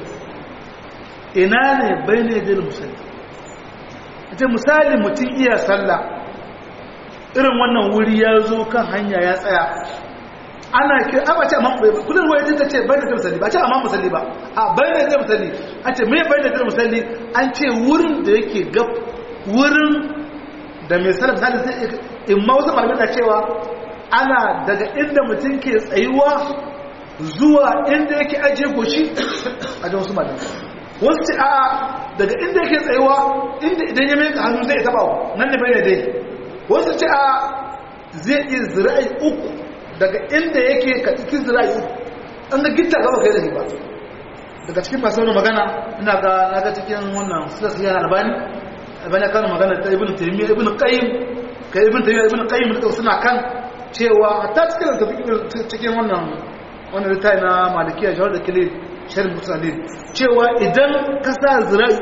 ina ne bayan yadda musalli ita misali mutum iya sallah irin wannan wuri ya zo kan hanya ya tsaya ana ke a ba ce amma kullum wani ta ce bayan yadda musalli ba ce amma musalli ba a bayan yadda musalli a ce mai bayan yadda musalli an ce wurin da yake gab wurin da mai sallah misali sai in ma wasu malamai na cewa ana daga inda mutum ke tsayuwa zuwa inda yake ajiye goshi a jan wasu malamai wasu ce a daga inda yake tsayuwa inda idan ya mai hannu zai taba nan ne bai dai wasu ce a zai yi zira'i uku daga inda yake ka iki zira'i uku an ga gitta gaba kai da ba daga cikin masu wani magana ina ga naga cikin wannan suna siya albani albani kan magana ta ibn taymiya ibn qayyim kai ibn taymiya ibn qayyim da suna kan cewa ta cikin cikin wannan wannan littafi na malikiya jawar da kile sharh musalin cewa idan ka sa zira'i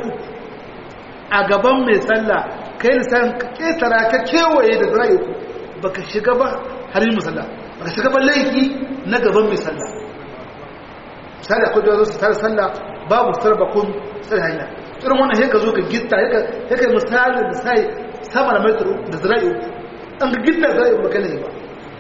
a gaban mai sallah kai lisan ka ketara ka kewaye da zira'i uku baka shiga ba har yi musalla baka shiga ba laifi na gaban mai sallah misali akwai da su tare sallah babu sarbakun tsar hanya irin wannan sai ka zo ka gitta sai ka misali da sai sama da metro da zira'i uku an ga gitta zira'i uku baka laifi ba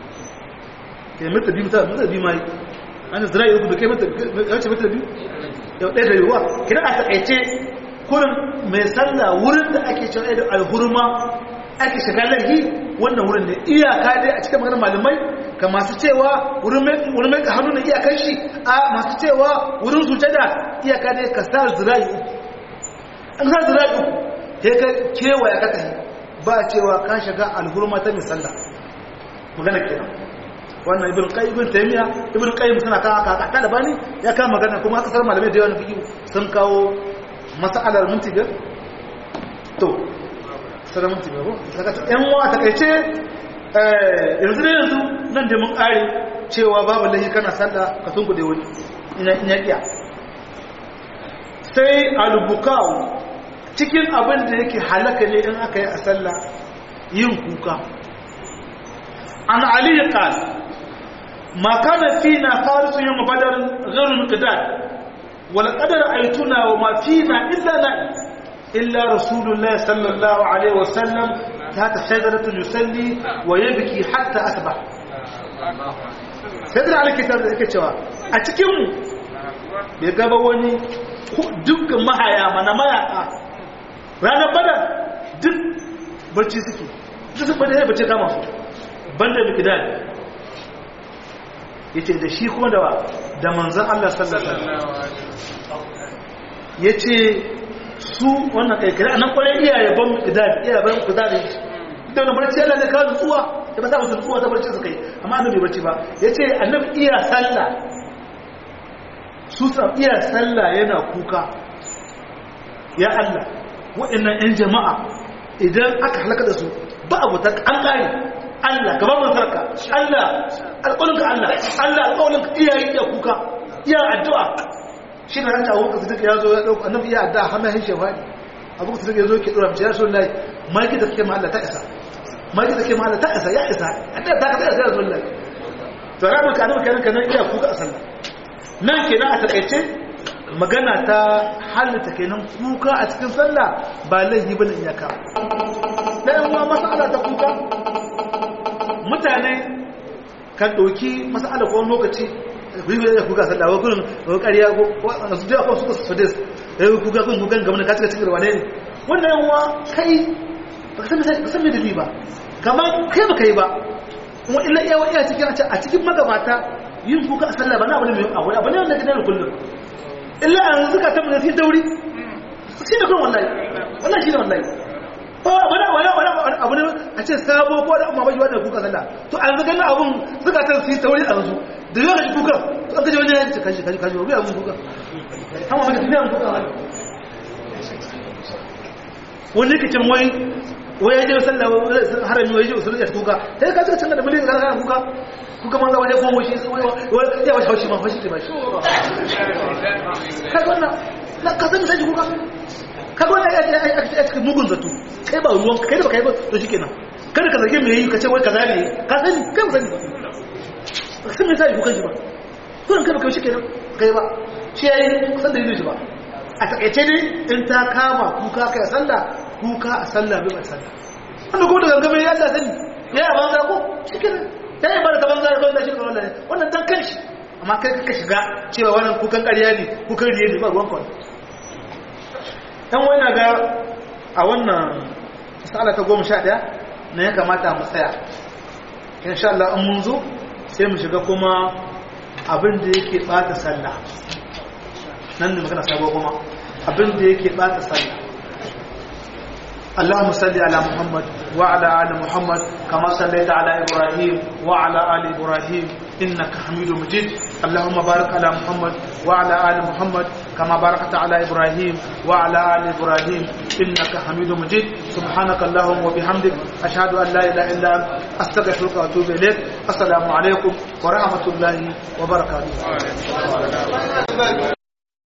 kai mata biyu mata mata biyu mai an zira'i uku da kai mata yace mata biyu yau ɗaya da yiwuwa kina a taƙaice kurin mai sallah wurin da ake cewa da alhurma ake shiga lahi wannan wurin ne iyaka dai a cikin maganar malamai ka masu cewa wurin mai hannu na iyakan shi a masu cewa wurin sujada iyaka dai ka sa zira'i uku an sa zira'i uku sai ka kewaya ka tafi ba cewa ka shiga alhurma ta mai sallah magana kenan wannan ibn qayyim ibn taymiya ibn qayyim suna kawo haka ta da bani ya kama magana kuma aka sar malamai da yawan fiqh sun kawo mas'alar minti biyar to sai minti biyar ko saka ta yan wa takeice eh yanzu ne yanzu nan da mun kare cewa babu lahi kana sallah ka tunku da wani ina ina kiya sai al-bukau cikin abin da yake halaka ne in aka yi a sallah yin kuka an ali qala ما كان فينا فارس يوم بدر غير مقداد ولقد رأيتنا وما فينا إلا نائم إلا رسول الله صلى الله عليه وسلم تحت شجرة يصلي ويبكي حتى أصبح sai da kitab da yake cewa a cikin mu bai gaba wani duk mahaya mana mayaka ranar badar duk barci suke duk sun bada ya bace kama su banda mikdad yace da shi kuma da da manzon Allah sallallahu alaihi yace su wannan kai kira nan kwarai iyaye ban kidad iyaye ban kidad da wannan barci Allah ne ka nutsuwa da ba za su nutsuwa ta barci su kai amma annabi barci ba yace annabi iya sallah su sa iya sallah yana kuka ya Allah waɗannan ƴan jama'a idan aka halaka da su ba abu ta an kare Allah gaba mun sarka Allah alƙawalinka Allah Allah alƙawalinka iyaye iya kuka iya addu'a shi na hanta abubuwa su ya zo ya ɗauka annabi iya addu'a hannun hin shefani abubuwa su ya zo ke ɗora mace ya so lai maki da suke mahalla ta isa maki da suke mahalla ta isa ya isa addu'a ta ka ta isa ya zo lai to ranar ka annabi kanan kanan iya kuka a sallah nan kenan a taƙaice magana ta halitta kenan kuka a cikin sallah ba laifi bane iyaka ɗayan ma masala ta kuka mutane kan ɗauki masala ko lokaci ribe da kuka sallah wa kullum ko ƙarya ko su da ko su su des eh kuka kun kukan gamna ka cika cikin wane ne wannan yawa kai ba ka san me dalili ba kamar kai ba kai ba kuma illa iya iya cikin a cikin magabata yin kuka a sallah ba na abu ne mai abu abu ne wanda kake da kullum illa an zuka ta mun sai dauri shi ne kun wallahi wallahi shi ne wallahi ba wani wani wani abu ne a ce sabo ko da amma bai wannan kuka sallah to an zuka na abun zuka ta sai dauri a yanzu da yau da kuka to an kaje wani ya ce kashi kashi kashi ba abun kuka amma ba da abun kuka wani yake cin wai wai ya je sallah harami wai ya je usulun ya kuka sai ka cika canza da miliyan ga kuka kuka manzo wani komo shi wai ya wasu haushi ma haushi ke ba shi kaga wannan na ka sani sai kuka kaga wannan ya cikin mugun zato kai ba ruwan kai da ba kai ba to shikenan kada ka zage me yi ka ce wai kaza ne ka sani kai ba sani ba ka san me sai kuka shi ba kuran kai ba kai shikenan kai ba shi yayi san da yi shi ba a takaice ne in ta kama kuka kai sallah kuka a sallah bai sallah wanda kuma da gangame ya Allah sani ya yi banza ko shikenan ya yi barka banza da banza shi ka wannan wannan dan kanshi amma kai ka shiga cewa wannan kukan ƙarya ne kukan riye ne ba ruwan kawai dan wani ga a wannan sala ta goma sha ɗaya na ya kamata mu tsaya insha Allah in mun zo sai mu shiga kuma abin da yake bata sallah nan ne magana sabuwa kuma abin da yake bata sallah اللهم صل على محمد وعلى ال محمد كما صليت على ابراهيم وعلى ال ابراهيم انك حميد مجيد اللهم بارك على محمد وعلى ال محمد كما باركت على ابراهيم وعلى ال ابراهيم انك حميد مجيد سبحانك اللهم وبحمدك اشهد ان لا اله الا انت استغفرك واتوب اليك السلام عليكم ورحمه الله وبركاته